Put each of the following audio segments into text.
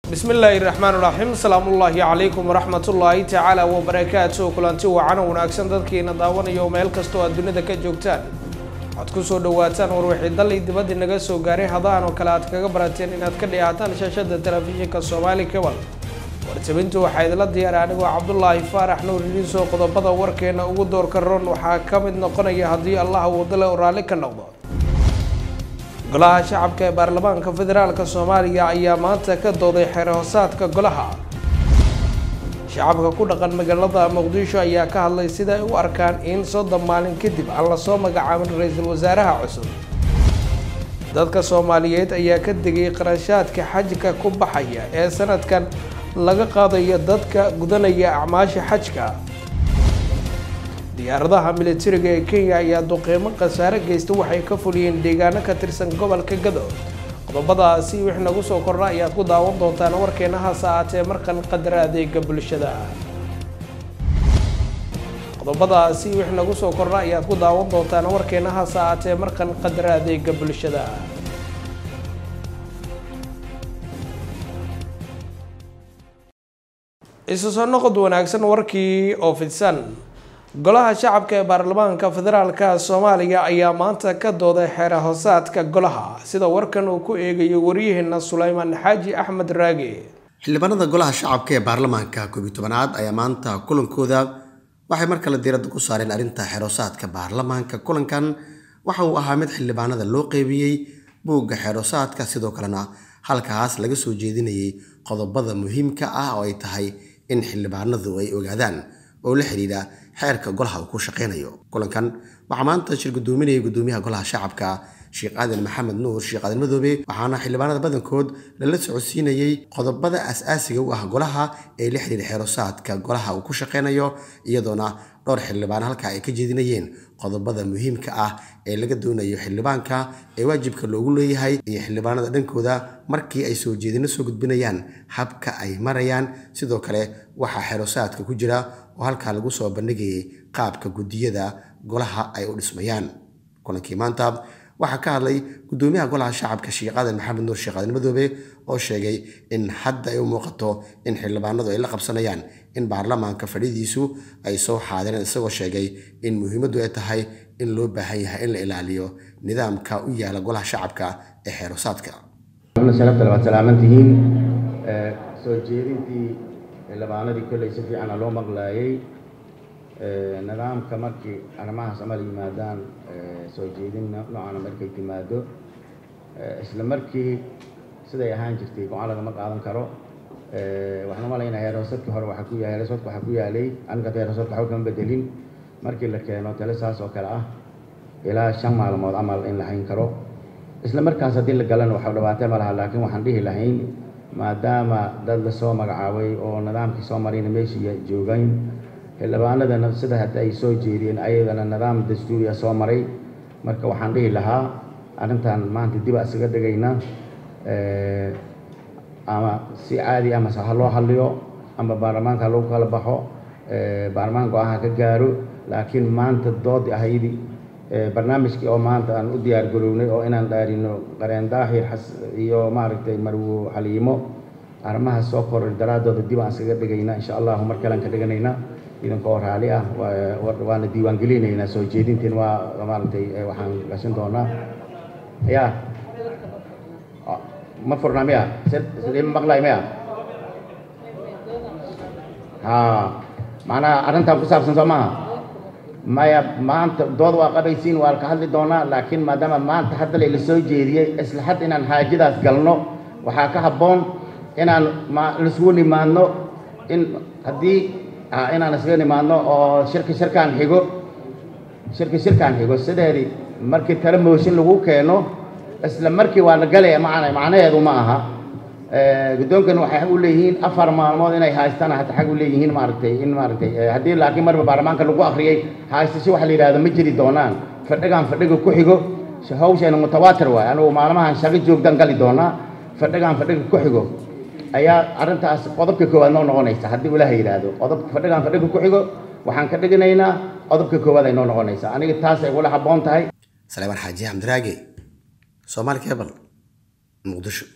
bismi illaahi raxmaan raxiim asalaamullaahi calaykum waraxmatullaahi tacaala wabarakaatu kulanti wacan wanaagsan dadkiina daawanayo meel kastoo aad dunida ka joogtaan waxaad kusoo dhawaataan warwixii dallay dibadii naga soo gaaray hadahan oo kale aad kaga barateen inaad ka dhihaataan shaashada telefishinka soomaali kebal wartabintu waxaa idila diyaara anigoo cabdulaahi faarax nuur idiinsoo qodobada warkeena ugu doorka ron waxaa ka mid noqonaya haddii allaha wadale oo raalli ka noqdo golaha shacabka ee baarlamaanka federaalk soomaaliya ayaa maanta ka dooday xeer hoosaadka golaha shacabka ku dhaqan magaalada muqdisho ayaa ka hadlay sida ay u arkaan in soddon maalin kadib aan lasoo magacaabin ra-iisul wasaaraha cusub dadka soomaaliyeed ayaa ka degay qarashaadka xajka ku baxaya ee sanadkan laga qaadayo dadka gudanaya acmaasha xajka diyaaradaha militariga ee kenya ayaa duqeymo khasaare geysta waxay ka fuliyeen deegaano ka tirsan gobolka gado qodobadaasi wix nagu soo kordha ayaad ku daawan doontaan warkeena hase aatee markan qadar adeega bulshada qodobadaasi wix nagu soo kordha ayaad ku daawan doontaan warkeena hase aatee markan qadar adeega bulshada isu soo noqod wanaagsan warkii oo fidsan golaha shacabka ee baarlamaanka federaalka soomaaliya ayaa maanta ka dooday xeer hoosaadka golaha sida warkan uu ku eegayo waryaheena suleymaan xaaji axmed raage xildhibaanada golaha shacabka ee baarlamaanka koobiyi tobanaad ayaa maanta kulankooda waxay mar kale diiradda ku saareen arrinta xeer hoosaadka baarlamaanka kulankan waxa uu ahaa mid xildhibaanada loo qeybiyey buugga xeer hoosaadka sidoo kalena halkaas laga soo jeedinayay qodobada muhiimka ah oo ay tahay in xildhibaanadu ay ogaadaan oo la xidhiidha xeerka golaha uu ku shaqeynayo kulankan waxaa maanta shir gudoominayay gudoomiyaha golaha shacabka sheekh aadan maxamed nuur sheekh aadan madoobe waxaana xildhibaanada badankood lala socodsiinayey qodobada as-aasiga u ah golaha ee la xidhiidha xeerosaadka golaha uu ku shaqeynayo iyadoona dhowr xildhibaan halka ay ka jeedinayeen qodobada muhiimka ah ee laga doonayo xildhibaanka ee waajibka loogu leeyahay iyo xildhibaanada dhankooda markii ay soo jeedino soo gudbinayaan habka ay marayaan sidoo kale waxaa xeerosaadka ku jira oo halkaa lagu soo bandhigayay qaabka guddiyada golaha ay u dhismayaan kulankii maanta waxaa ka hadlay gudoomiyaha golaha shacabka sheekh aadan maxamed nuur sheekh aadan madoobe oo sheegay in hadda ay u muuqato in xildhibaanadu ay la qabsanayaan in baarlamaanka fadhidiisu ay soo xaadireen isagoo sheegay in muhiimaddu ay tahay in loo baahan yahay in la ilaaliyo nidaamka u yaala golaha shacabka ee xeerosaadka sharafta labaad salaamantihiin soo jeedintii xildhibaanadii kolley si fiicana loo maqlaayay nidaamka markii arrimahaas amal yimaadaan soo jeedin noocaana markay timaado isla markii siday ahaan jirtay go-aan lagama qaadan karo waxaan u malaynaa heerhoosadkii hore waxaa ku yahay heerhoosadka waxaa ku yaalay aniga heerhoosadka waxba kama bedelin markii la keeno tale saas oo kale ah ilaa shan maalmood camal in la hayn karo isla markaas haddii la galana waxa dhabaatee ma laha laakiin waxaan dhihi lahayn maadaama dad lasoo magacaabay oo nidaamkii soo marayna meeshii joogayn xildhibaanadana sida hadda ay soo jeediyeen ayadana nidaam dastuuriya soo maray marka waxaan dhihi lahaa arrintan maanta dib a isaga dhigayna ama si caadi ama ha loo hadliyo ama baarlamaanka ha lagu kala baxo baarlamaan go-aanha ka gaaro laakiin maanta doodi ahaydi barnaamijkii oo maanta aan u diyaar garownay oo inaan dhaarino qareen daahir iyo maaragtay marwo xaliimo arrimaha soo koray daraadooda dib aan isaga dhigayna insha allahu mar kalean ka dhiganayna idinkoo raali ah waana diiwaan gelinaynaa soo jeedintiin waa maaragtay waxaan gashan doonaa ya ma furnaa miya sidima maqlay miya ha macnaha arrintan ku saabsan soo maha maya maanta dood waa qabaysiin waa ka hadli doonaa laakiin maadaama maanta hadda layla soo jeediyey isla had inaan haajadaas galno waxaa ka habboon inaan laisugu nimaadno in haddii inaan isaga nimaadno oo shirka shirkaan xigo shirka shirkaan xigo sideedii markii tale mooshin lagu keeno isla markii waa la galaya macna macnaheedu ma aha guddoonkan waxay u leeyihiin afar maalmood inay haystaan hata xag u leeyihiin maaragtay in maaragtay haddii laakiin marba baarlamaanka lagu akhriyey haystasho waxa la yidhahdo ma jiri doonaan fadhigaan fadhiga ku xigo hawsheena mutawaatir waaye anigu maalmahan shaqo joogdan gali doonaa fadhigaan fadhiga ku xigo ayaa arrintaas qodobka koowaad noo noqonaysa haddii ilaaha yidhaahdo qodobka fadhigaan fadhiga ku xigo waxaan ka dhiganaynaa qodobka koowaad ay noo noqonaysaa aniga taas ay ula habboon tahay saleeman xaaji xamdiraage soomaali kebal muqdisho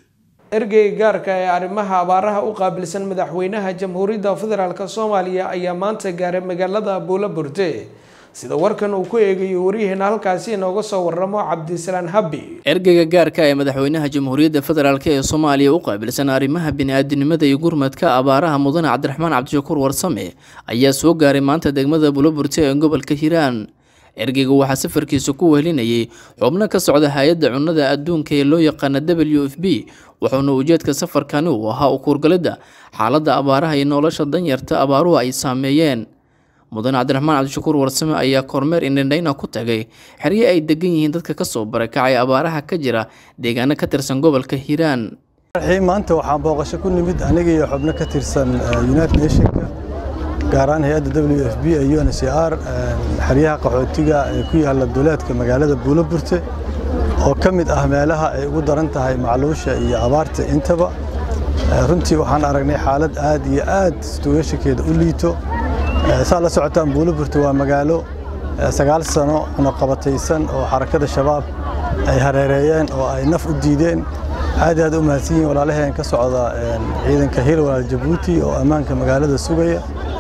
ergeyga gaarka ee arrimaha abaaraha u qaabilsan madaxweynaha jamhuuriyadda federaalk soomaaliya ayaa maanta gaaray magaalada buulo burde sida warkan uu ku eegayo waryaheena halkaasi inooga soo waramo cabdisalaan habbi ergeyga gaarka ee madaxweynaha jamhuuriyadda federaalk ee soomaaliya u qaabilsan arrimaha bini-aadinimada iyo gurmadka abaaraha mudane cabdiraxmaan cabdishakuur warsame ayaa soo gaaray maanta degmada buuloburte ee gobolka hiiraan ergeyga waxaa safarkiisa ku wehelinayay xubno ka socda hay-adda cunnada adduunka ee loo yaqaana w f b wuxuuna ujeedka safarkani uu ahaa u kuurgalidda xaaladda abaaraha iyo nolosha danyarta abaaruhu ay saameeyeen mudane cabdiraxmaan cabdishakuur warsame ayaa kormeer indhandhayna ku tagay xeryo ay degan yihiin dadka kasoo barakacay abaaraha ka jira deegaano ka tirsan gobolka hiiraan maanta waxaan booqasho ku nimid aniga iyo xubno ka tirsan united nationka gaar ahaan hay-adda w f b ee u n c r xeryaha qaxootiga ee ku yaala duleedka magaalada buuloburte oo ka mid ah meelaha ay ugu daran tahay macluusha iyo abaarta intaba runtii waxaan aragnay xaalad aad iyo aad situweeshankeeda u liito saa la socotaan buuloburte waa magaalo sagaal sano cunaqabataysan oo xarakada shabaab ay hareereeyeen oo ay naf u diideen aad aad u mahadsan yihin walaalaheen ka socda ciidanka hil walaal jabuuti oo ammaanka magaalada sugaya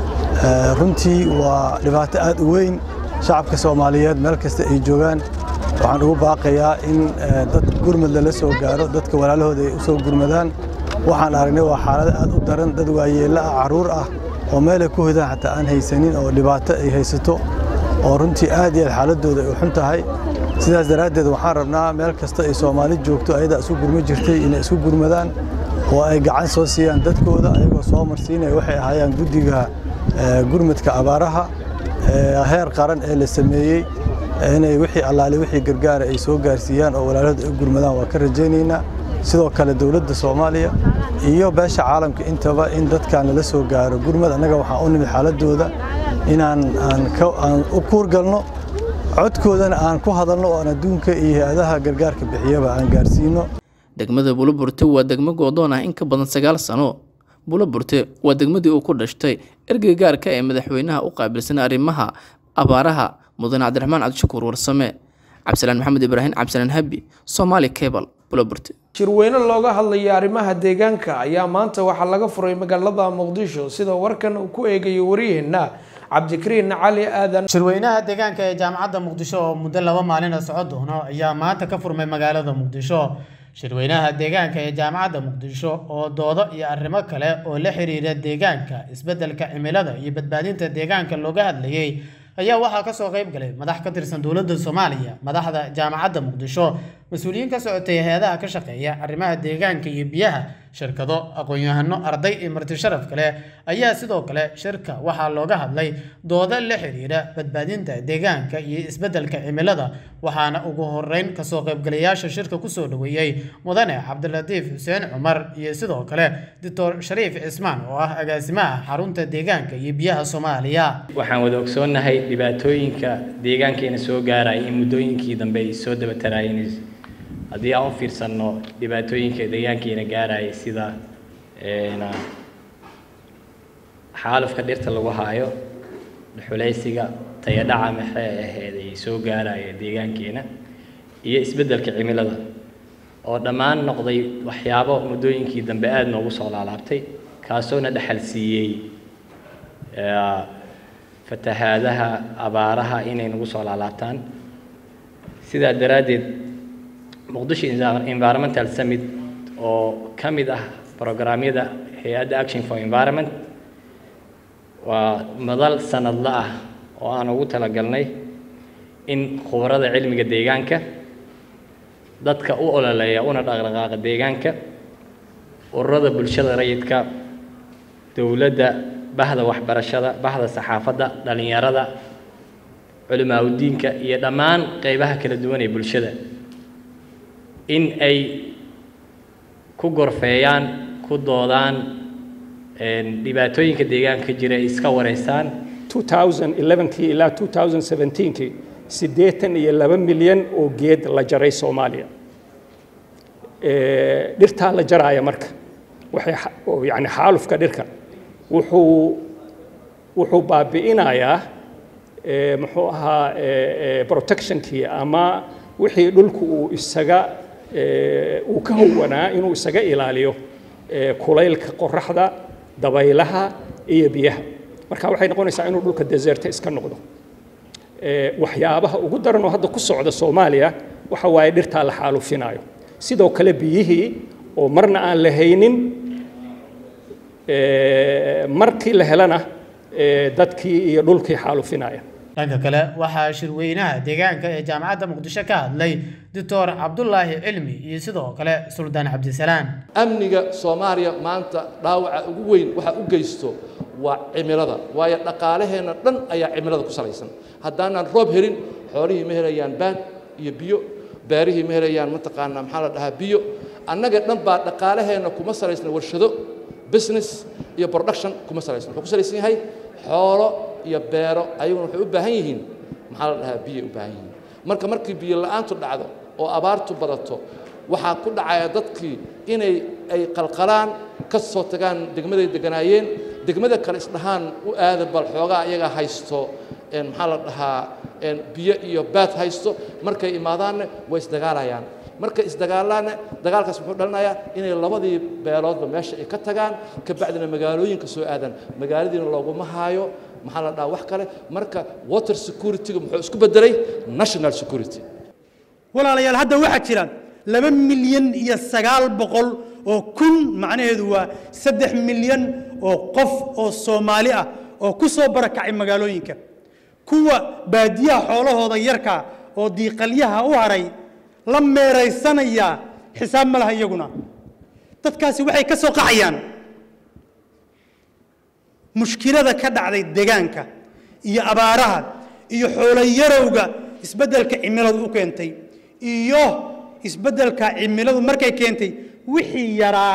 runtii waa dhibaato aad u weyn shacabka soomaaliyeed meel kasta ay joogaan waxaan ugu baaqayaa in dad gurmad lala soo gaaro dadka walaalahooda ay u soo gurmadaan waxaan aragnay waa xaalado aad u daran dad waayeella ah carruur ah oo meelay ku hodaan xataa aan haysanin oo dhibaato ay haysato oo runtii aad iyo aad xaaladooda ay u xun tahay sidaas daraaddeed waxaan rabnaa meel kasta ay soomaali joogto ayadaa isu gurma jirtay inay isu gurmadaan oo ay gacan soo siiyaan dadkooda ayagoo soo marsiinaya waxay ahaayaan guddiga gurmadka abaaraha heer qaran ee la sameeyey inay wixii allaale wixii gargaara ay soo gaarsiiyaan oo walaalahooda ay u gurmadaan waa ka rajaynaynaa sidoo kale dowladda soomaaliya iyo beesha caalamka intaba in dadkan lala soo gaaro gurmad annaga waxaan u nimid xaaladooda inaan aan u kuurgalno codkoodana aan ku hadalno oo aan adduunka iyo hay-adaha gargaarka bixiyaba aan gaarsiino degmada buuloburte waa degmo goodoon ah in ka badan sagaal sano buuloburte waa degmadii uu ku dhashtay ergey gaarka ee madaxweynaha u qaabilsan arrimaha abaaraha mudane cabdiraxmaan cabdishakuur warsame cabdisalaan maxamed ibraahim cabdisalaan habi somaali cable buuloburte shirweyne looga hadlaya arrimaha deegaanka ayaa maanta waxaa laga furay magaalada muqdisho sida warkan uu ku eegayo waryaheena cabdikariin cali aadan shirweynaha deegaanka ee jaamacadda muqdisho oo muddo laba maalina socon doono ayaa maanta ka furmay magaalada muqdisho shirweynaha deegaanka ee jaamacadda muqdisho oo doodo iyo arrimo kale oo la xiriira deegaanka isbeddelka cimilada iyo badbaadinta deegaanka looga hadlayay ayaa waxaa kasoo qayb galay madax ka tirsan dowladda soomaaliya madaxda jaamacadda muqdisho mas-uuliyiin ka socotay hay-adaha ka shaqeeya arrimaha deegaanka iyo biyaha shirkado aqoon-yahano arday iyo marti sharaf kale ayaa sidoo kale shirka waxaa looga hadlay doodo la xiriira badbaadinta deegaanka iyo isbeddelka cimilada waxaana ugu horeyn kasoo qaybgalayaasha shirka kusoo dhaweeyey mudane cabdilatiif xuseen cumar iyo sidoo kale doctor shariif cismaan oo ah agaasimaha xarunta deegaanka iyo biyaha soomaaliya waxaan wada ogsoonnahay dhibaatooyinka deegaankeena soo gaaraya in muddooyinkii dambe ay soo dabataraayeen haddii aan u fiirsanno dhibaatooyinka deegaankeena gaaraya sida xaalufka dhirta lagu haayo dhuxulaysiga tayadhaca maxay ahayd ay soo gaaraya deegaankeena iyo isbeddelka cimilada oo dhammaan noqday waxyaabo muddooyinkii dambe aada noogu soo laalaabtay kaasoona dhexal siiyey fatahaadaha abaaraha inay nagu soo laalaabtaan sidaa daraaddeed muqdisho environmental summit oo ka mid ah programyada hay-adda action for environment waa madal sanadla ah oo aan ugu talagalnay in khubarada cilmiga deegaanka dadka u ololeeya una dhaqdhaqaaqa deegaanka ururada bulshada rayidka dowladda bahda waxbarashada bahda saxaafadda dhallinyarada culimaa udiinka iyo dhammaan qeybaha kala duwan ee bulshada in ay ku gorfeeyaan ku doodaan dhibaatooyinka deegaanka jira ay iska wareystaan 2011kii ilaa 2017kii siddeetan iyo laba milyan oo geed la jaray soomaaliya dhirtaa la jaraaya marka waxay yani xaalufka dhirka wuxuu wuxuu baabi'inayaa muxuu ahaa protectionkii ama wixii dhulku uu isaga uu ka howanaa inuu isaga ilaaliyo kulaylka qoraxda dabaylaha iyo biyaha marka waxay noqonaysaa inuu dhulka deserta iska noqdo waxyaabaha ugu daran oo hadda ku socda soomaaliya waxa waaye dhirtaa la xaalufinayo sidoo kale biyihii oo marna aan la haynin markii la helana dadkii iyo dhulkii xaalufinaya dhanka kale waxaa shirweynaha deegaanka ee jaamacadda muqdisho ka hadlay doctor cabdulaahi cilmi iyo sidoo kale suldaan cabdisalaan amniga soomaaliya maanta dhaawaca ugu weyn waxa u geysto waa cimilada waayo dhaqaalaheenna dhan ayaa cimilada ku salaysan haddaanaan roob helin xoolihii ma helayaan baad iyo biyo beerihii ma helayaan mataqaanaa maxaa la dhahaa biyo annaga dhan baa dhaqaalaheenna kuma salaysna warshado business iyo production kuma salaysna wuxuu ku salaysan yahay xoolo iyo beero ayaguna waxay u baahan yihiin maxaa la dhahaa biyay u baahan yihiin marka markii biyo la'aantu dhacdo oo abaartu badato waxaa ku dhacaya dadkii inay ay qalqalaan ka soo tagaan degmaday deganaayeen degmada kale isdhahaan u aada bal xoogaa iyaga haysto maxaa la dhahaa biyo iyo baad haysto markay imaadaanne way isdagaalayaan markay isdagaalaanne dagaalkaas muxuu dhalinayaa inay labadii beeloodba meesha ay ka tagaan ka bacdina magaalooyinka soo aadaan magaaladiina looguma haayo maxaa la dhahaa wax kale marka water security-ga muxuu isku bedelay national security walaalayaal hadda waxaa jiraan laba milyan iyo sagaal boqol oo kun macnaheedu waa saddex milyan oo qof oo soomaali ah oo ku soo barakacay magaalooyinka kuwa baadiyaha xoolahooda yarka oo diiqalyaha u haray la meeraysanayaa xisaab ma laha iyaguna dadkaasi waxay ka soo qaxayaan mushkilada ka dhacday deegaanka iyo abaaraha iyo xooloyarowga isbeddelka cimiladu u keentay iyo isbeddelka cimiladu markay keentay wixii yaraa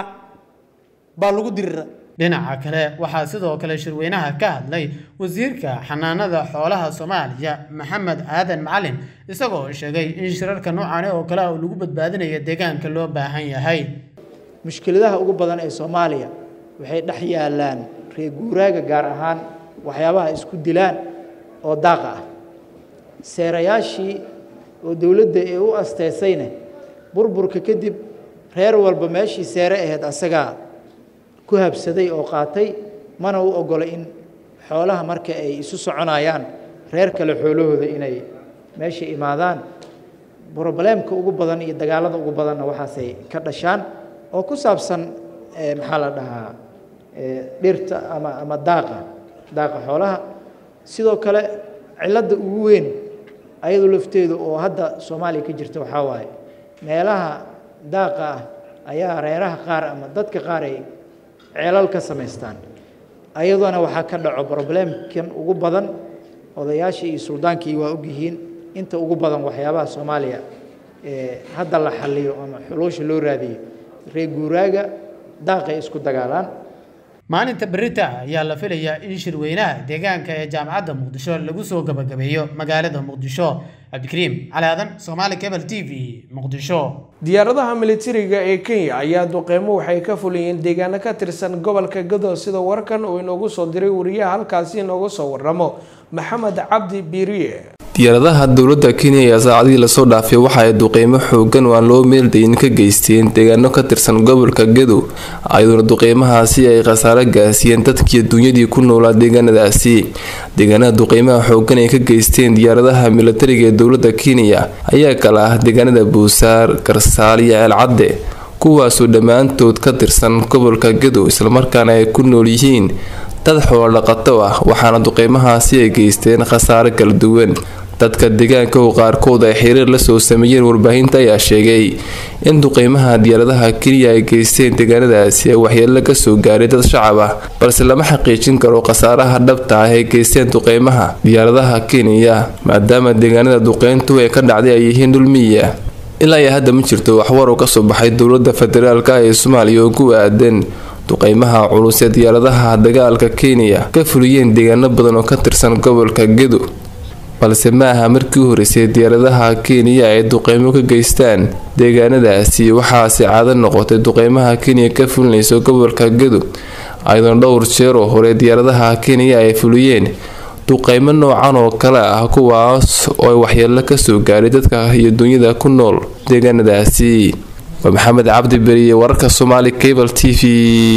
baa lagu dirira dhinaca kale waxaa sidoo kale shirweynaha ka hadlay wasiirka xanaanada xoolaha soomaaliya maxamed aadan macalin isagoo sheegay in shirarka noocaani oo kale ah lagu badbaadinayo deegaanka loo baahan yahay mushkiladaha ugu badan ee soomaaliya waxay dhex yaalaan reer guuraaga gaar ahaan waxyaabaha isku dilaan oo daaqa ah seerayaashii oo dowladda ee u asteysayne burburka kadib reer walba meeshii seere ahayd asagaa ku habsaday oo qaatay mana u ogolay in xoolaha marka ay isu soconayaan reer kale xoolahooda inay meesha imaadaan brobleemka ugu badan iyo dagaalada ugu badanna waxaasay ka dhashaan oo ku saabsan maxaa la dhahaa dhirta ama ama daaqa daaqa xoolaha sidoo kale cilladda ugu weyn ayadu lafteedu oo hadda soomaaliya ka jirta waxaa waaye meelaha daaqa ah ayaa reeraha qaar ama dadka qaar ay ceelal ka samaystaan ayadoona waxaa ka dhaco broblemkan ugu badan odayaashii iyo suldaankii waa ogyihiin inta ugu badan waxyaabaha soomaaliya hadda la xaliyo ama xuluusha loo raadiyo reer guuraaga daaqay isku dagaalaan maalinta berita ayaa la filayaa in shirweynaha deegaanka ee jaamacadda muqdisho lagu soo gabagabeeyo magaalada muqdisho cabdikariim cali aadan soomaali cable t v muqdisho diyaaradaha militariga ee kenya ayaa duqeymo waxay ka fuliyeen deegaano ka tirsan gobolka gado sida warkan uu inoogu soo diray wariyaha halkaasi inoogu soo waramo maxamed cabdi biiriye diyaaradaha dowladda kenya ayaa saacadihii lasoo dhaafay waxa ay duqeymo xoogan oo aan loo meeldayin ka geysteen deegaano ka tirsan gobolka gadow ayadoona duqeymahaasi ay khasaare gaarsiiyeen dadkii duunyadii ku noolaa deegaanadaasi deegaanada duqeymaha xoogan ay ka geysteen diyaaradaha militariga ee dowladda kenya ayaa kala ah deegaanada buusaar garsaal iyo ceelcadde kuwaasoo dhammaantood ka tirsan gobolka gadow islamarkaana ay ku nool yihiin dad xoolo dhaqato ah waxaana duqeymahaasi ay geysteen khasaare kala duwan dadka deegaanka oo qaarkood ay xiriir la soo sameeyeen warbaahinta ayaa sheegay in duqeymaha diyaaradaha kenya ay geysteen deegaanadaasi ay waxyeelo kasoo gaaray dad shacab ah balse lama xaqiijin karo khasaaraha dhabta ah ay geysteen duqeymaha diyaaradaha kenya maadaama deegaanada duqeyntu ee ka dhacday ay yihiin dhulmiya ilaa iyo hadda ma jirto waxwar oo kasoo baxay dowlada federaalk ee soomaaliya oo ku aadan duqeymaha culus ee diyaaradaha dagaalka kenya ka fuliyeen deegaano badan oo ka tirsan gobolka gedo balse ma aha markii u horeysay diyaaradaha kenya ay duqeymo ka geystaan deegaanadaasi waxaase caado noqotay duqeymaha kenya ka fulinayso gobolka gedo ayadoona dhowr jeer oo hore diyaaradaha kenya ay fuliyeen duqeymo noocan oo kale ah kuwaas oo ay waxyeelo kasoo gaaray dadka iyo dunyada ku nool deegaanadaasi waa maxamed cabdi beriye wararka soomaali cable t v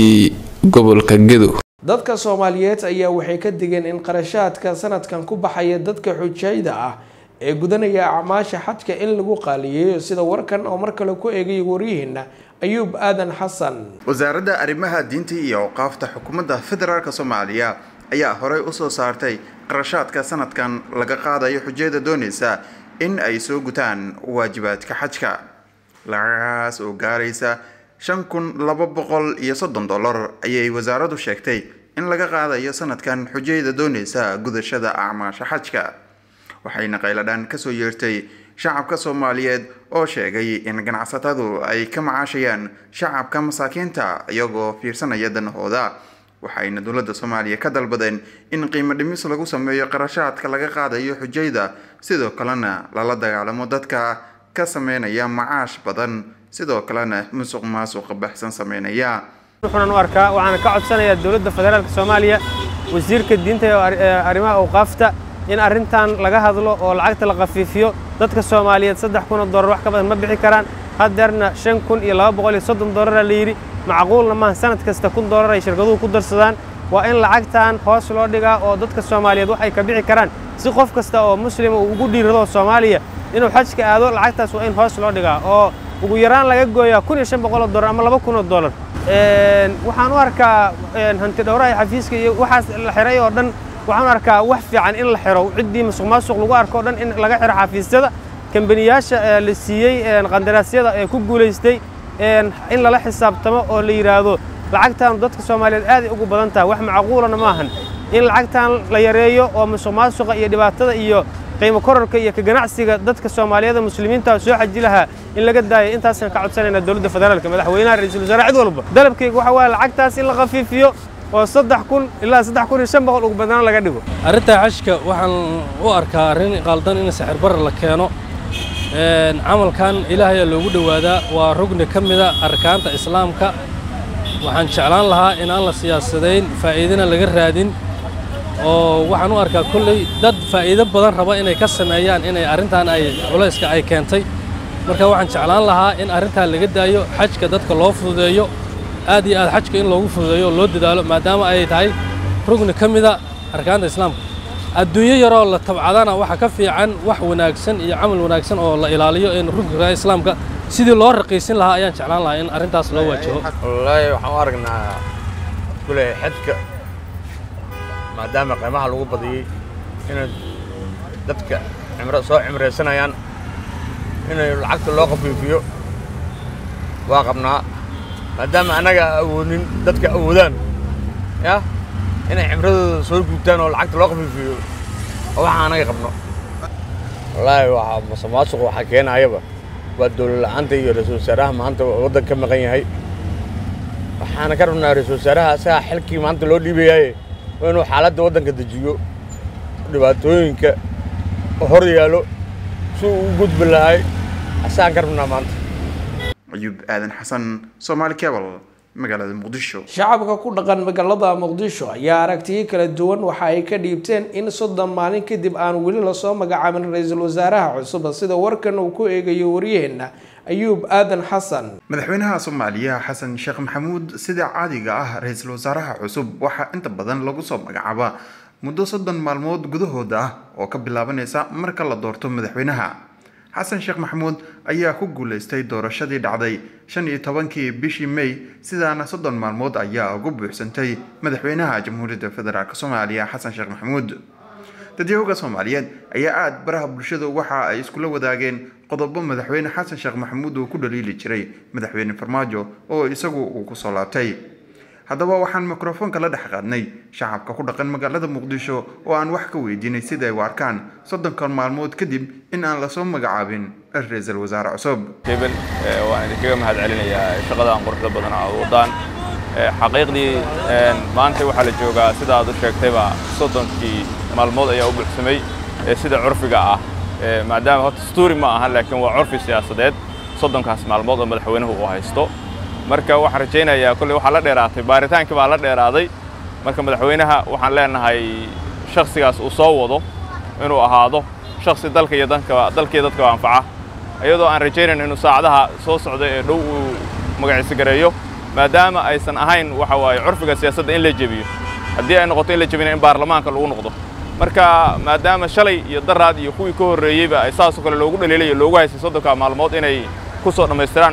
gobolka gedo dadka soomaaliyeed ayaa waxay ka digeen in qarashaadka sanadkan ku baxaya dadka xujayda ah ee gudanaya acmaasha xajka in lagu qaaliyeeyo sida warkan oo mar kale ku eegay waryihiina ayuub aadan xasan wasaaradda arrimaha diinta iyo awqaafta xukuumadda federaalk soomaaliya ayaa horey usoo saartay qarashaadka sanadkan laga qaadayo xujayada doonaysa in ay soo gutaan waajibaadka xajka lacagahaas oo gaaraysa shan kun laba boqol iyo soddon dollar ayay wasaaraddu sheegtay in laga qaadayo sanadkan xujayada doonaysa gudashada acmaasha xajka waxayna qayladhaan kasoo yeertay shacabka soomaaliyeed oo sheegay in ganacsatadu ay ka macaashayaan shacabka masaakiinta iyagoo fiirsanaya danahooda waxayna dowladda soomaaliya ka dalbadeen in qiimo dhimis lagu sameeyo qarashaadka laga qaadayo xujayda sidoo kalena lala dagaalamo dadka ka sameynaya macaash badan sidoo kalena musuq maasuqa baxsan sameynaya wuxuunan u arkaa waxaana ka codsanayaa dowladda federaalka soomaaliya wasiirka diinta ee arrimaha awqaafta in arrintan laga hadlo oo lacagta la khafiifiyo dadka soomaaliyeed saddex kun oo dollar wax ka badan ma bixi karaan haddeerna shan kun iyo laba boqol iyo soddon dollaraa la yidhi macquulna maaha sanad kasta kun dollar ay shirkaduhu ku darsadaan waa in lacagtan hoos loo dhigaa oo dadka soomaaliyeed wax ay ka bixi karaan si qof kasta oo muslima uu ugu dhiirado soomaaliya inuu xajka aado lacagtaas waa in hoos loo dhigaa oo ugu yaraan laga gooyaa kun iyo shan boqol oo dollar ama laba kun oo dollar waxaan u arkaa hanti dhowraha xafiiska iyo waxaas la xiray oo dhan waxaan u arkaa wax fiican in la xiro ciddii musuq maasuq lagu arko o dhan in laga xiro xafiisyada kambaniyaasha la siiyey qandaraasyada ee ku guulaystay in lala xisaabtamo oo la yidhaahdo lacagtan dadka soomaaliyeed aaday ugu badan tahay wax macquulana maahan in lacagtan la yareeyo oo musuq maasuqa iyo dhibaatada iyo qiimo kororka iyo ka ganacsiga dadka soomaaliyeed muslimiinta soo xaji lahaa in laga daayo intaasaan ka codsanaynaa dowladda federaalka madaxweynaha ra-iisul wasaare cid walba dalabkayga waxa waaye lacagtaas in la khafiifiyo oo saddex kun ilaa saddex kun iyo shan boqol ugu badnaan laga dhigo arrinta xajka waxaan u arkaa arrin qaldan in sixir barar la keeno camalkan ilaahay aa loogu dhowaadaa waa rugni ka mida arkaanta islaamka waxaan jeclaan lahaa inaan la siyaasadayn faa'iidana laga raadin oo waxaan u arkaa kolley dad faa'iido badan raba inay ka sameeyaan inay arrintan ay culayska ay keentay marka waxaan jeclaan lahaa in arrintan laga daayo xajka dadka loo fududeeyo aad iyo aad xajka in loogu fududeeyo oo loo dadaalo maadaama ay tahay rugni ka mida arkaanta islaamka adduunyo yaroo la tabcadana waxa ka fiican wax wanaagsan iyo camal wanaagsan oo la ilaaliyo in rugniga islaamka sidii loo raqiisin lahaa ayaan jeclaan lahaa in arrintaas loo waajaho wallaahi waxaan u aragnaa kule xajka maadaama qiimaha lagu badiyey inay dadka cimro soo cimraysanayaan inay lacagta loo khafiifiyo waa qabnaa maadaama annaga awoodnin dadka awoodaan ya inay cimradooda soo guubtaan oo lacagta loo khafiifiyo oo waxaa anaga qabno wallaahi waxaa masamaasuq waxaa keenayaba waa dowlad la'aanta iyo ra-iisul wasaaraha maanta waddan ka maqan yahay waxaana ka rabnaa ra-iisul wasaaraha asagaa xilkii maanta loo dhiibayaaye waa inuu xaaladda waddanka dejiyo dhibaatooyinka hor yaalo si uu u gudbi lahay asagaan ka rabnaa maanta ayuub aadan xasan soomaali cable magaalada muqdisho shacabka ku dhaqan magaalada muqdisho ayaa aragtiyo kala duwan waxa ay ka dhiibteen in soddon maalin kadib aan weli lasoo magacaabin ra-iisul wasaaraha cusub sida warkan uu ku eegayo waryaheena ayuub aadan xasan madaxweynaha soomaaliya xasan sheekh maxamuud sida caadiga ah ra-iisul wasaaraha cusub waxaa inta badan lagu soo magacaabaa muddo soddon maalmood gudahooda ah oo ka bilaabanaysa marka la doorto madaxweynaha xasan sheekh maxamuud ayaa ku guuleystay doorashadii dhacday shan iyo tobankii bishii may sidaana soddon maalmood ayaa ugu buuxsantay madaxweynaha jamhuuriyadda federaalk soomaaliya xasan sheekh maxamuud dadyahoga soomaaliyeed ayaa aada baraha bulshadu waxa ay iskula wadaageen qodobo madaxweyne xasan sheekh maxamuud uu ku dhaliili jiray madaxweyne farmaajo oo isagu uu kusoo laabtay haddaba waxaan mikrofoonka la dhex qaadnay shacabka ku dhaqan magaalada muqdisho oo aan wax ka weydiinay sida ay u arkaan soddonkan maalmood kadib in aan lasoo magacaabin ra-iisul wasaare cusub hebel waan idinkaga mahad celinayaa shaqadan quruxda badan aad wadaan xaqiiqdii maanta waxaa la joogaa sida aad u sheegtayba soddonkii maalmood ayaa u buuxsamay sida curfiga ah maadaama horta stuuri ma aha laakiin waa curfi siyaasadeed soddonkaas maalmood oo madaxweynuhu uu haysto marka waxaan rajaynayaa kolley waxaa la dheeraatay baaritaankii baa la dheeraaday marka madaxweynaha waxaan leenahay shakhsigaas uu soo wado inuu ahaado shakhsi dalka iyo danka dalkii dadka anfaca iyadoo aan rajaynayn inuu saacadaha soo socda ee dhow uu magaciisa gareeyo maadaama aysan ahayn waxa waaye curfiga siyaasadda in la jebiyo haddii ay noqoto in la jebina in baarlamaanka lagu noqdo marka maadaama shalay iyo daraad iyo kuwii ka horreeyeyba ay saasoo kale loogu dhaliilayo loogu haystay soddonka maalmood inay ku soo dhammaystiraan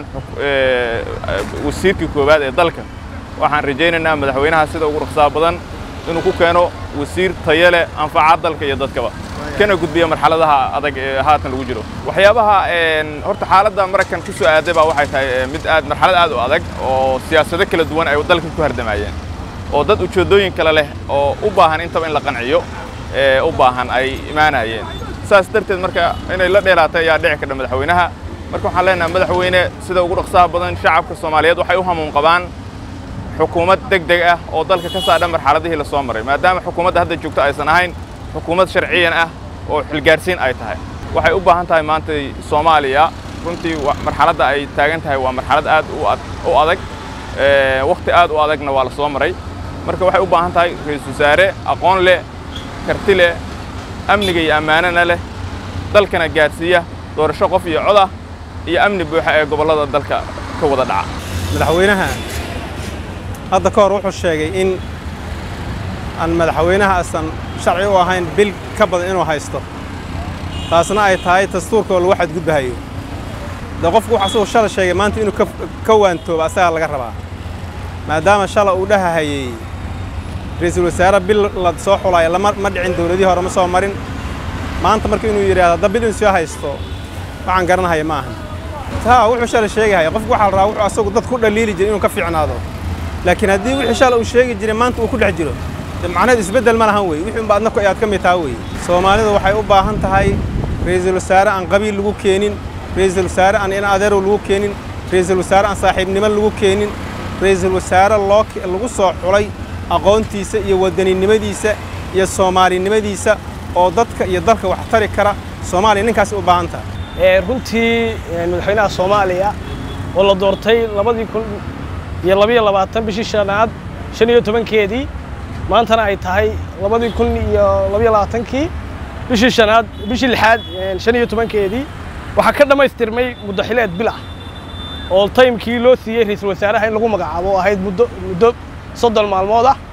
wasiirkii koowaad ee dalka waxaan rajaynaynaa madaxweynaha sida ugu dhaqsaha badan inuu ku keeno wasiir tayo leh anfaca dalka iyo dadkaba kana gudbiya marxaladaha adag ee haatan lagu jiro waxyaabaha horta xaaladda maraykan ku soo aaday baa waxay tahay mid aad marxalad aad u adag oo siyaasado kala duwan ay dalka ku hardamayeen oo dad ujeeddooyin kale leh oo u baahan intaba in la qanciyo ee u baahan ay imaanayeen saas darteed marka inay la dheeraatay ayaa dhici kadha madaxweynaha marka waxaan leenahay madaxweyne sida ugu dhaqsaha badan shacabka soomaaliyeed waxay u hamuun qabaan xukuumad deg deg ah oo dalka ka saadha marxaladihii la soo maray maadaama xukuumadda hadda joogto aysan ahayn xukuumad sharciyan ah oo xilgaarsiin ay tahay waxay u baahan tahay maanta soomaaliya runtii marxaladda ay taagan tahay waa marxalad aad u adag wakhti aad u adagna waa la soo maray marka waxay u baahan tahay ra-iisul wasaare aqoon leh karti leh amniga iyo ammaanana leh dalkana gaadhsiiya doorasho qof iyo cod ah iyo amni buuxa ee gobollada dalka ka wada dhaca madaxweynaha hadda ka hor wuxuu sheegay in aan madaxweynaha aysan sharci u ahayn bil ka badan inuu haysto taasna ay tahay dastuurka oo lagu xadgudbahayo de qofku wuxu asagoo shala sheegay maanta inuu ka waantooba asagaa laga rabaa maadaama shala uu dhahahayey ra-iisul wasaare bil la soo xulaayo lama ma dhicin dowladihii hore ma soo marin maanta marka inuu yidhahdo hadda bil inuu soo haysto waxaan garanahaya ma ahan taa wuxuu shala sheegahaya qofku waxaa la rabaa wuxuu asagu dad ku dhaliili jiray inuu ka fiicnaado laakiin haddii wixii shala uu sheegi jiray maanta uu ku dhex jiro de macnaheedu isbeddel ma lahan wey wixii unba adna ayaad ka mid taha wey soomaalidu waxay u baahan tahay ra-iisul wasaare aan qabiil lagu keenin ra-iisul wasaare aan in adeerow lagu keenin ra-iisul wasaare aan saaxiibnimo lagu keenin ra-iisul wasaare loo lagu soo xulay aqoontiisa iyo wadaninimadiisa iyo soomaalinimadiisa oo dadka iyo dalka wax tari kara soomaaliya ninkaas u baahan tahay runtii madaxweynaha soomaaliya oo la doortay labadii kun iyo labiyo labaatan bishii shanaad shan iyo tobankeedii maantana ay tahay labadii kun iyo labiyo labaatankii bishii shanaad bishii lixaad shan iyo tobankeedii waxaa ka dhammaystirmay muddo xileed bil ah oo taymkii loo siiyey ra-iisul wasaaraha in lagu magacaabo oo ahayd muddo muddo soddon maalmood ah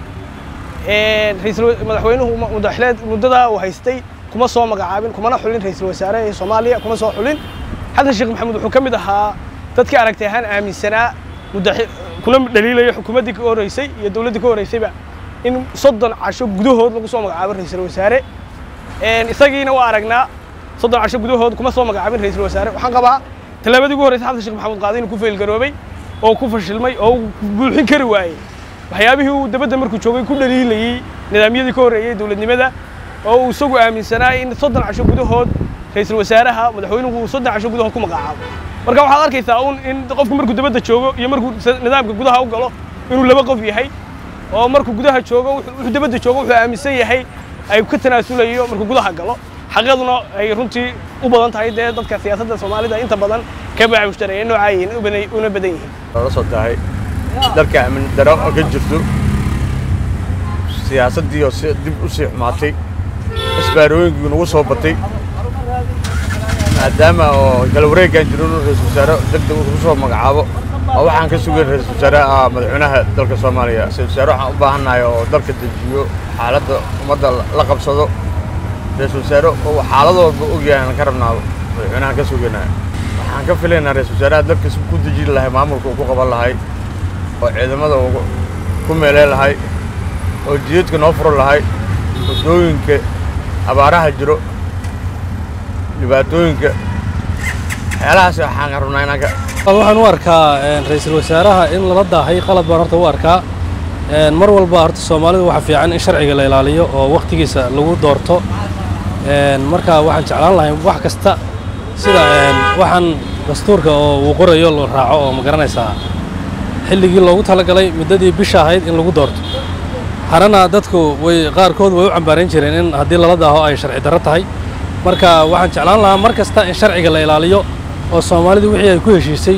ra'iisul madaxweynuhu muddo xileed muddadaa uu haystay kuma soo magacaabin kumana xulin ra-iisul wasaare ee soomaaliya kuma soo xulin xasan sheekh maxamuud wuxuu ka mid ahaa dadkii aragti ahaan aaminsanaa muddo kuna dhaliilaya xukuumaddii ka horreysay iyo dowladdii ka horreysayba in soddon casho gudahood lagu soo magacaabo ra-iisul wasaare isagiina waa aragnaa soddon casho gudahood kuma soo magacaabin ra-iisul wasaare waxaan qabaa tallaabadii ugu horreysay xasan sheekh maxamuud qaaday inuu ku feelgaroobay oo ku fashilmay oo uu buuxin kari waayey waxyaabihii uu dabadda markuu joogay ku dhaliilayey nidaamyadii ka horreeyey dowladnimada oo uu isagu aaminsanaa in soddon casho gudahood ra-iisul wasaaraha madaxweynuhu uu soddon casho gudahood ku magacaabo marka waxaad arkaysaa un in qofku markuu dabadda joogo iyo markuu nidaamka gudaha u galo inuu laba qof yahay oo markuu gudaha joogo wuxuu dabadda joogo wuxuu aaminsan yahay ay ka tanaasulayo markuu gudaha galo xaqaduna ay runtii u badan tahay dee dadka siyaasadda soomaalida inta badan ka baac mushtareeyeen noocaa yihiin una badan yihiin la soo tahay dalka amni daro ka jirto siyaasaddii oo si dib u sii xumaatay isbaarooyinkii nagu soo batay maadaama oo kala wareegaan jiro inuu ra-iisul wasaare degdeg ugu soo magacaabo oo waxaan ka sugayn ra-iisul wasaaraha madaxweynaha dalka soomaaliya ra-isul wasaare waxaan u baahannahay oo dalka dejiyo xaaladda ummadda la qabsado ra-iisul wasaare oo xaalad walba ogyahay aan ka rabnaa madaxweynahan ka sugaynaa waxaan ka filaynaa ra-iisul wasaaraha dalka si ku dejin lahay maamulka uu ku qaban lahay oo ciidamada uu ku meeleen lahay oo jidadka noo furan lahay waddooyinka abaaraha jiro dhibaatooyinka waxyaalahaas waxaan rabnaa inaan ka waxaan u arkaa ra-iisul wasaaraha in lala daahay qalad baan horta u arkaa mar walba horta soomaalidu waxa fiican in sharciga la ilaaliyo oo wakhtigiisa lagu doorto marka waxaan jeclaan lahay wax kasta sida waxaan dastuurka oo uu qorayo la raaco oo ma garanaysaa xilligii loogu talagalay muddadii bisha ahayd in lagu doorto harana dadku way qaarkood way u cambaarayn jireen in haddii lala daaho ay sharci darro tahay marka waxaan jeclaan lahaa mar kasta in sharciga la ilaaliyo oo soomaalidu wixii ay ku heshiisay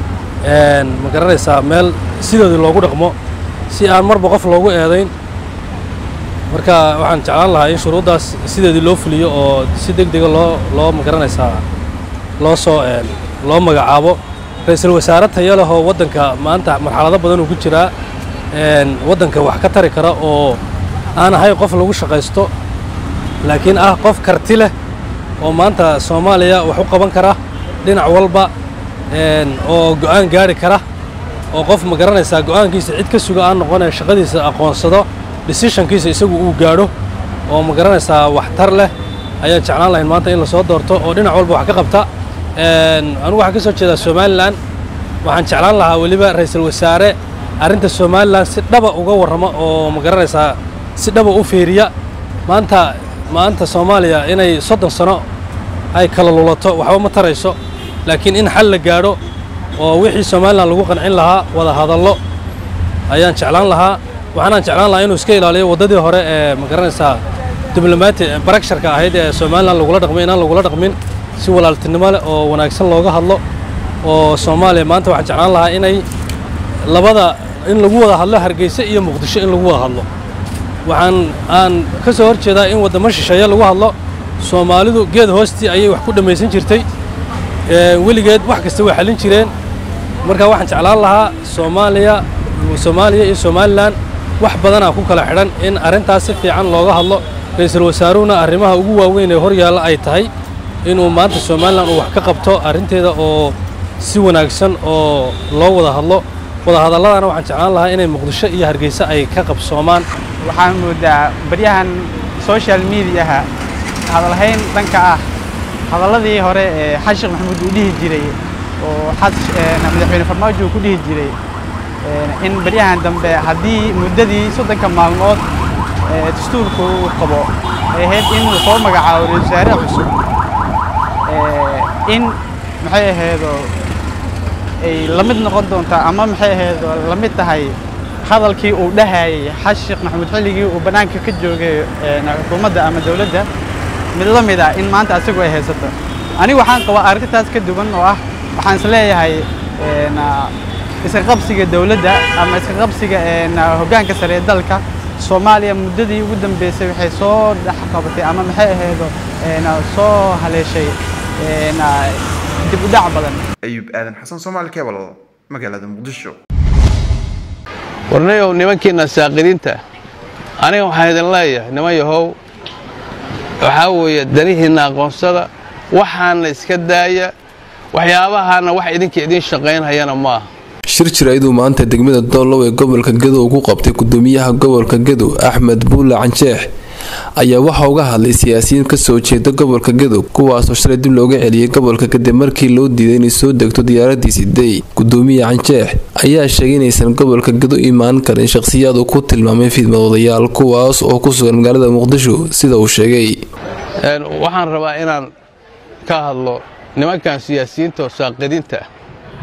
ma garanaysaa meel sidoodii loogu dhaqmo si aan marba qof loogu eedayn marka waxaan jeclaan lahaa in shuruuddaas sideedii loo fuliyo oo si deg dega loo loo ma garanaysaa loo soo loo magacaabo ra-iisul wasaare tayo leh oo waddanka maanta marxalado badan uu ku jiraa waddanka wax ka tari kara oo aan ahay qof lagu shaqaysto laakiin ah qof karti leh oo maanta soomaaliya wax u qaban kara dhinac walba oo go'aan gaari kara oo qof ma garanaysaa go'aankiisa cid ka suga aan noqonaya shaqadiisa aqoonsado decisionkiisa isagu uu gaadho oo ma garanaysaa waxtar leh ayaan jeclaan lahayn maanta in lasoo doorto oo dhinac walba wax ka qabta anigu waxaan ka soo jeedaa somalilan waxaan jeclaan lahaa weliba ra'iisul wasaare arrinta somalilan si dhaba uga warrama oo ma garanaysaa si dhaba u fiiriya maanta maanta soomaaliya inay soddon sano ay kala lulato waxba ma tarayso laakiin in xal la gaadho oo wixii somalilan lagu qancin lahaa wada hadallo ayaan jeclaan lahaa waxaanaan jeclaan lahaa inuu iska ilaaliyo waddadii hore ee ma garanaysaa diblomaati baraksharka ahayd ee somalilan lagula dhaqmay inaan lagula dhaqmin si walaaltinimo leh oo wanaagsan looga hadlo oo soomaaliya maanta waxaan jeclaan lahaa inay labada in lagu wada hadlo hargeysa iyo muqdisho in lagu wada hadlo waxaan aan ka soo hor jeedaa in waddamo shisheeye lagu hadlo soomaalidu geed hoostii ayay wax ku dhammaysan jirtay weligeed wax kasta way xallin jireen marka waxaan jeclaan lahaa soomaaliya soomaaliya iyo somalilan wax badanaa ku kala xidhan in arrintaas si fiican looga hadlo ra-iisul wasaaruhuna arrimaha ugu waaweyn ee hor yaalla ay tahay inuu maanta somalilan uu wax ka qabto arrinteeda oo si wanaagsan oo loo wada hadlo wadahadalladana waxaan jeclaan lahaa inay muqdisho iyo hargeysa ay ka qabsoomaan waxaan moodaa baryahan social mediaha hadalhayn dhanka ah hadalladii hore ee xashikh maxamuud uu dhihi jiray oo madaxweyne farmaajo uu ku dhihi jiray in baryahan dambe haddii muddadii soddonka maalmood dastuurku uu qabo ay ahayd in uu soo magacaabo ra-isul wasaare cusub in maxay ahaydoo ay la mid noqon doontaa ama maxay ahaydoo la mid tahay hadalkii uu dhahayay xashikh maxamuud xilligii uu bannaanka ka joogay xukuumadda ama dowladda mid la mid ah in maanta asigu ay haysato anigu waxaan qabaa arrintaas ka duwan oo ah waxaan is leeyahay iska qabsiga dowladda ama iska qabsiga hoggaanka sare ee dalka soomaaliya muddadii ugu dambeysay waxay soo dhex qabatay ama maxay ahaydo soo haleeshay dib u dhac badan ayuub aadan xasan soomaali kebal magaalada muqdisho warnayow nimankiinna saaqidiinta aniga waxaan idin leeyahay niman yahow waxaa weeye danihiinna aqoonsada waxaana iska daaya waxyaabahaana wax idinka idiin shaqaynhayana ma aha shir jir ayaduu maanta degmada doolow ee gobolka gadow ku qabtay gudoomiyaha gobolka gadow axmed buule canjeex ayaa waxaa uga hadlay siyaasiyiin kasoo jeeda gobolka gadow kuwaasoo shalay dib looga celiyay gobolka kadib markii loo diiday inay soo degto diyaaradiisi day gudoomiye canjeex ayaa sheegay inaysan gobolka gadow imaan karin shaqhsiyaad uu ku tilmaamay fidmoodayaal kuwaas oo ku sugan magaalada muqdisho sida uu sheegay waxaan rabaa inaan ka hadlo nimankan siyaasiyiinta oo saaqidiinta ah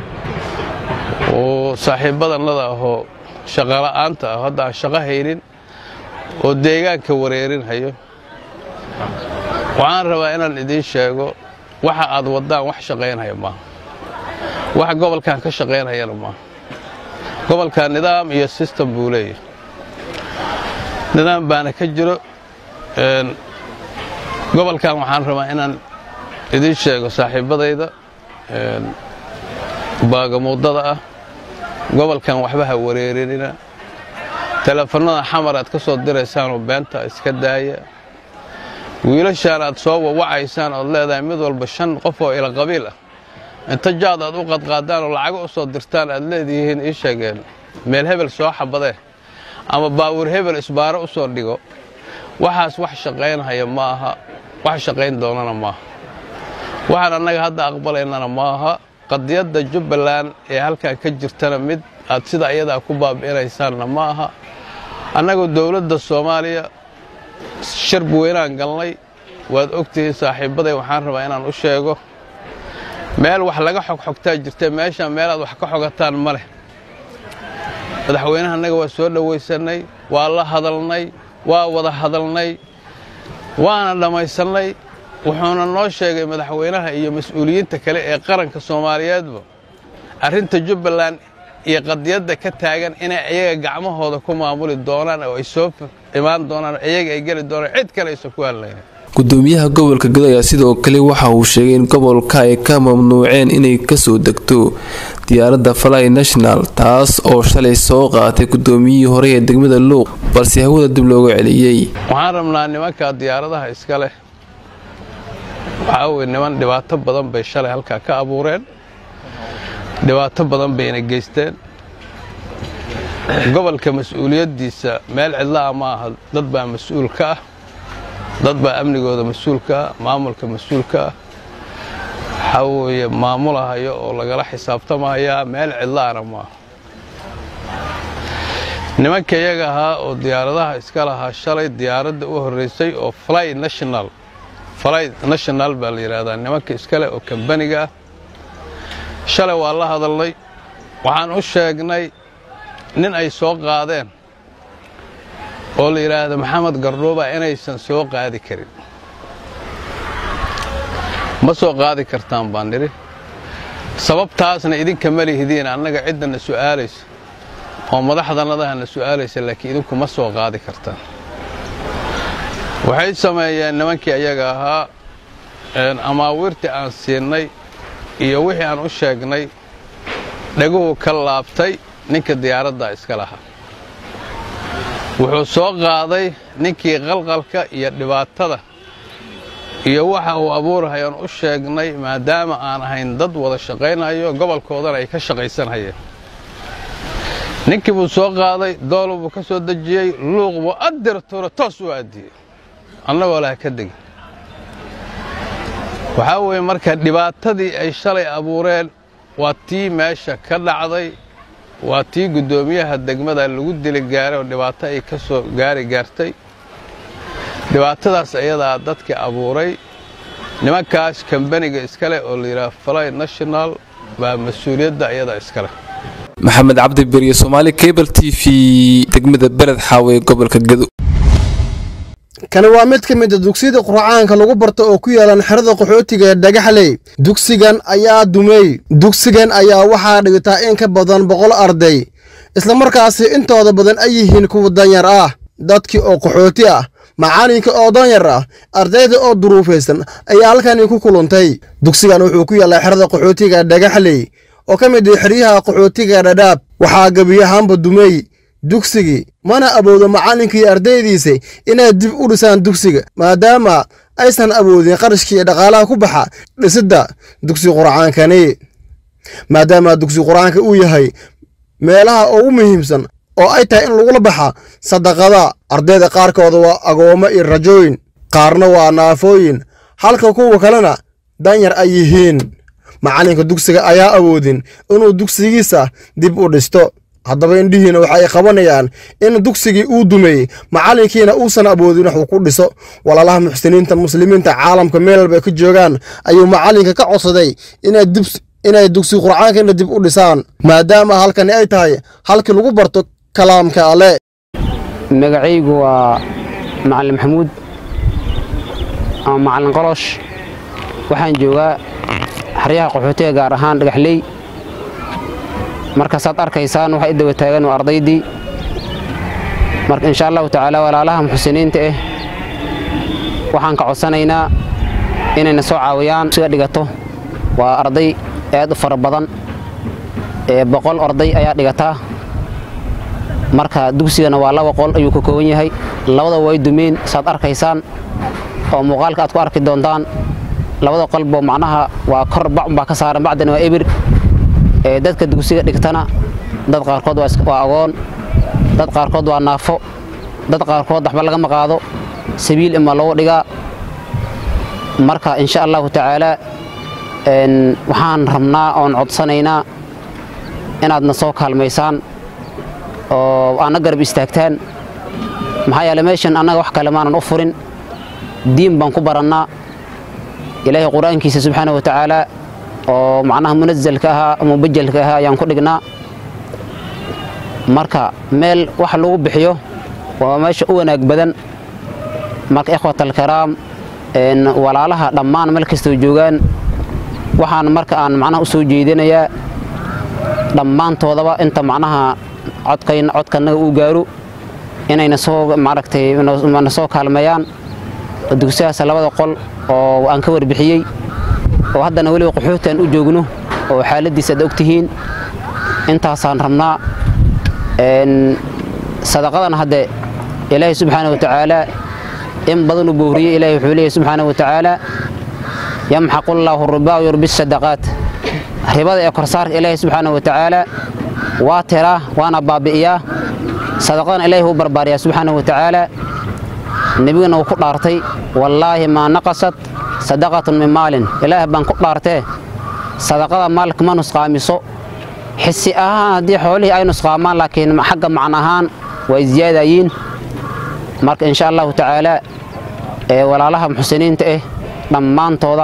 oo saaxiibbadannada ahoo shaqola'aanta ah hadda aan shaqo haynin oo deegaanka wareerinhayo waxaan rabaa inaan idiin sheego waxa aad waddaan wax shaqaynhaya maaha wax gobolkan ka shaqaynhayana maaha gobolkan nidaam iyo sistem buu leeyahay nidaam baana ka jiro gobolkan waxaan rabaa inaan idiin sheego saaxiibbadayda baagamuudada ah gobolkan waxba ha wareerinina teleefannada xamar aad ka soo diraysaanoo beenta iska daaya wiilashaan aad soo wawacaysaan ood leedahay mid walba shan qof oo ila qabiil ah inta jaad aad u qadqaadaan oo lacago u soo dirtaan aad leedihiin ii sheegeen meel hebel soo xabadee ama baawur hebel isbaaro u soo dhigo waxaas wax shaqaynhaya ma aha wax shaqayn doonana maaha waxaan annaga hadda aqbalaynana ma aha qadiyadda jubbaland ee halkan ka jirtana mid aad sida ayadaa ku baabi'inaysaanna ma aha annagu dowladda soomaaliya sharb weynaan galnay waad ogtihiin saaxiibbaday waxaan rabaa inaan u sheego meel wax laga xogxogtaa jirta meeshaan meelaad wax ka xogataan ma leh madaxweynaha annaga waa soo dhowaysannay waa la hadalnay waa wada hadalnay waana dhammaysannay wuxuuna noo sheegay madaxweynaha iyo mas-uuliyiinta kale ee qaranka soomaaliyeedba arrinta jubbaland iyo qadiyadda ka taagan inay iyaga gacmahooda ku maamuli doonaan oo ay soo imaan doonaan oo iyaga ay geli doonaan cid kale aysan ku hadlaynin gudoomiyaha gobolka gado ayaa sidoo kale waxa uu sheegay in gobolka ay ka mamnuuceen inay kasoo degto diyaaradda fly national taas oo shalay soo qaatay gudoomiyihii hore ee degmada luuq balse hawada dib looga celiyey waxaan rabnaa nimanka diyaaradaha iska leh waxaa weye niman dhibaato badan bay shalay halkaa ka abuureen dhibaato badan bayna geysteen gobolka mas-uuliyaddiisa meel cidla'a ma aha dad baa mas-uul ka ah dad baa amnigooda mas-uul ka ah maamulka mas-uul ka ah waxaa weeye maamulahayo oo lagala xisaabtamahayaa meel cidla'ana maaha nimanka iyaga ahaa oo diyaaradaha iska lahaa shalay diyaaradda u horraysay oo fly national fly national baa la yidhaahdaa nimanka iskale oo kambaniga ah shalay waa la hadalnay waxaan u sheegnay nin ay soo qaadeen oo la yidhaahdo maxamed gardhuuba inaysan soo qaadi karin ma soo qaadi kartaan baan nidhi sababtaasna idinka ma lihidiin annaga ciddana su'aalaysa oo madaxdanadahana su'aalaysa laakiin idinku ma soo qaadi kartaan waxay sameeyeen nimankii ayaga ahaa amaawiirtii aan siinay iyo wixii aan u sheegnay dhaguhu ka laabtay ninka diyaaraddaa iska lahaa wuxuu soo qaaday ninkii qalqalka iyo dhibaatada iyo waxa uu abuurahayaan u sheegnay maadaama aan ahayn dad wada shaqaynayo gobolkoodana ay ka shaqaysanhayeen ninkii buu soo qaaday doolo buu ka soo dejiyey luuq buu addirtuura toos u aadiyey annagoo laha ka degin waxaa weeye marka dhibaatadii ay shalay abuureen waa tii meesha ka dhacday waa tii guddoomiyaha degmada lagu dili gaaray oo dhibaato ay ka soo gaari gaartay dhibaatadaas ayadaa dadka abuuray nimankaas kambaniga iskale oo la yidhaha fly national baa mas-uuliyadda ayadaa iskaleh maxamed cabdi beriye soomaali cable t v degmada beled xaawe ee gobolka gado kani waa mid ka mid a dugsiyada qurcaanka lagu barto oo ku yaalan xerada qaxootiga ee dhagaxley dugsigan ayaa dumey dugsigan ayaa waxaa dhigataa in ka badan boqol arday islamarkaasi intooda badan ay yihiin kuwa danyar ah dadkii oo qaxooti ah macalinka oo danyar ah ardayda oo duruufaysan ayaa halkani ku kuluntay dugsigan wuxuu ku yaallaa xerada qaxootiga dhagaxley oo ka mid ah xeryaha qaxootiga dhadhaab waxaa gebiyahaanba dumey dugsigii mana awoodo macallinkii ardaydiisa inay dib u dhisaan dugsiga maadaama aysan awoodin qarashkii dhaqaalaha ku baxa dhisidda dugsi qur'aankani maadaama dugsi qur'aanka uu yahay meelaha ugu muhiimsan oo ay tahay in lagula baxa sadaqada ardayda qaarkooda waa agoommo iyo rajooyin qaarna waa naafooyin halka kuwa kalena danyar ay yihiin macallinka dugsiga ayaa awoodin inuu dugsigiisa dib u dhisto haddaba indhihiina waxa ay qabanayaan in dugsigii uu dumey macallinkiina uusan awoodin wax uu ku dhiso walaalaha muxsiniinta muslimiinta caalamka meel walba ay ka joogaan ayuu macallinka ka codsaday inay dugsi qur'aankana dib u dhisaan maadaama halkani ay tahay halkii lagu barto kalaamka alle magacaygu waa macallin maxamuud ama macallin qolosh waxaan joogaa xeryaha qaxootiga gaar ahaan dhagaxley marka saad arkaysaan waxaa i daba taagan waa ardaydii marka insha allahu tacaala walaalaha muxsiniinta ah waxaan ka codsanaynaa inayna soo caawiyaan siga dhigato waa arday aad u fara badan ee boqol arday ayaa dhigataa marka dugsigana waa laba qol ayuu ka kooban yahay labada way dumeen saad arkaysaan oo muuqaalka aad ku arki doontaan labada qolbo macnaha waa kor bacun baa ka saaran bacdina waa ebir ee dadka dugsiga dhigtana dad qaarkood waa agoon dad qaarkood waa naafo dad qaarkood waxba lagama qaado sabiil ima loogu dhigaa marka insha allahu tacaala waxaan rabnaa oon codsanaynaa inaadna soo kaalmaysaan oo aana garab istaagtaan maxaa yeele meeshan annaga wax kale maanan u furin diin baan ku barannaa ilaahay qur'aankiisa subxaana wa tacaala oo macnaha munazalka ahaa mubajalka ahaa ayaan ku dhignaa marka meel wax lagu bixiyo waa meesha u wanaag badan marka ikhwat alkaraam walaalaha dhammaan meel kastoo joogaan waxaan marka aan macnaha u soo jeedinayaa dhammaantoodaba inta macnaha codkanaga uu gaaro inayna soo maaragtay na soo kaalmeeyaan oo dugsigaas labada qol oo aan ka warbixiyey oo haddana weliba qaxooti aan u joogno oo xaaladdiisa aad ogtihiin intaasaan rabnaa sadaqadan hadde ilaahay subxaana wa tacaala in badan u booriyey ilahay wuxuu leeyahy subxaana wa tacaala yamxaqu llaahu ribaa yurbi sadaqaat ribada ee korsaarka ilaahay subxaana wa tacaala waa tiraa waana baabi'iyaa sadaqadan ilaahay wuu barbaariyaa subxaana wa tacaala nebigana wuu ku dhaartay wallaahi maa naqasat sadaqatun min maalin ilaah baan ku dhaartee sadaqada maalka ma nusqaamiso xisi ahaan haddii xoolihii ay nusqaamaan laakiin xagga macno ahaan way ziyaadayiin marka insha allahu tacaala ee walaalaha muxsiniinta ah dhammaantooda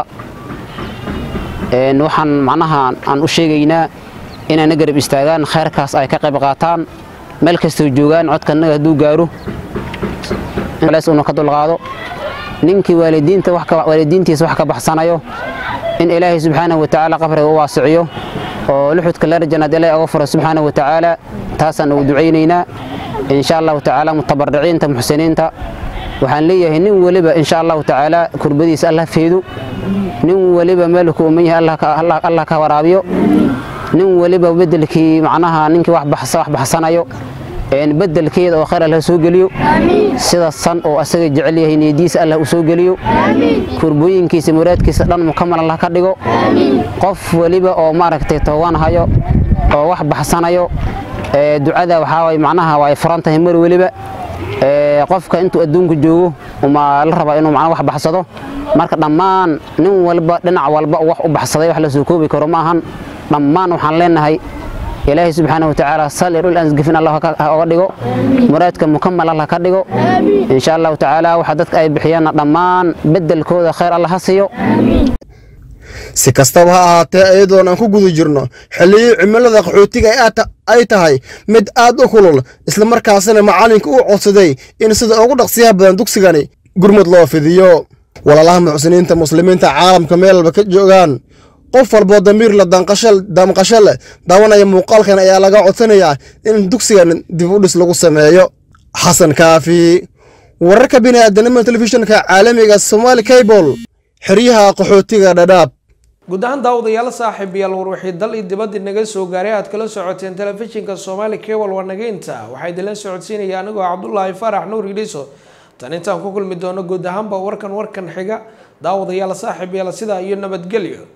waxaan macnaha aan u sheegaynaa inayna garab istaagaan khayrkaas ay ka qayb qaataan meel kastoo joogaan codkanaga hadduu gaaro una ka dulqaado ninkii waalidiinta waalidiintiisa wax ka baxsanayo in ilaahay subxaanahu wa tacaala qabriga u waasiciyo oo luxudka larjanaad ilaahay oga furo subxaanahu wa tacaala taasaan ugu ducaynaynaa insha allahu tacaala mutabariciinta muxsiniinta waxaan leeyahay nin weliba insha allahu tacaala kurbadiisa allah feedu nin weliba meelku uman yahay allah ka waraabiyo nin weliba bedelkii macnaha ninkii wax baxsanayo bedelkeeda oo khayr allah soo geliyo sida san oo asaga jecel yahay niyadiisa allah u soo geliyo kurbooyinkiisa muraadkiisa dhan mukamal allah ka dhigo qof weliba oo maaragtay toogan hayo oo wax baxsanayo ducada waxaa waay macnaha way furan tahay mar weliba qofka intuu adduunka joogo uma la rabaa inuu macnaha wax baxsado marka dhammaan nin walba dhinac walba wax u baxsaday wax la soo koobi karo ma ahan dhammaan waxaan leenahay ilaahay subxaana watacaala salir ul ansgafin allah oga dhigo muraadka mukamal allah ka dhigo insha allahu tacaala waxa dadka ay bixiyaanna dhammaan bedelkooda khayr allah ha siiyo si kastaba ha ahaatee iyadoon aan ku guda jirno xilliyii cimilada qaxootiga ay tahay mid aad u kulul islamarkaasina macalinka uu codsaday in sida ugu dhaqsiyaha badan dugsigani gurmud loo fidiyo walaalaha muxsiniinta muslimiinta caalamka meel walba ka joogaan qof walboo damiir la damqasho leh daawanaya muuqaalkan ayaa laga codsanayaa in dugsigan dib u dhis lagu sameeyo xasan kaafi wararka bini'aadanima telefishinka caalamiga somaali cable xeryaha qaxootiga dhadhaab guud ahaan daawadayaal saaxiibayaal warwixii dal iyo dibadii naga soo gaaray aad kala socoteen telefishinka soomaali cable waa naga inta waxaa idinla socodsiinaya anigoo cabdulaahi faarax nuur idhiso tan intaan ku kulmi doono guud ahaanba warkan warkan xiga daawadayaal saaxiibayaal sidaa iyo nabadgelyo